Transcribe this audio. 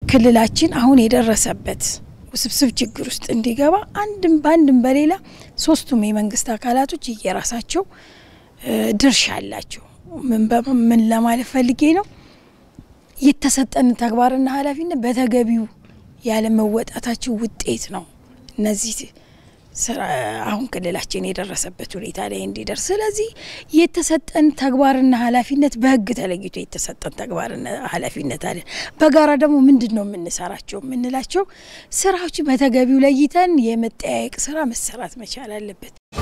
ክልላችን አሁን የደረሰበት ውስብስብ ችግር ውስጥ እንዲገባ አንድም በአንድም በሌላ ሶስቱም የመንግስት አካላቶች እየራሳቸው ድርሻ አላቸው። ምን ለማለት ፈልጌ ነው? የተሰጠን ተግባርና ኃላፊነት በተገቢው ያለመወጣታቸው ውጤት ነው እነዚህ አሁን ክልላችን የደረሰበት ሁኔታ ላይ እንዲደርስ። ስለዚህ የተሰጠን ተግባርና ኃላፊነት በህግ ተለይቶ የተሰጠን ተግባርና ኃላፊነት አለን። በጋራ ደግሞ ምንድን ነው የምንሰራቸው የምንላቸው ስራዎች በተገቢው ለይተን የመጠያየቅ ስራ መሰራት መቻል አለበት።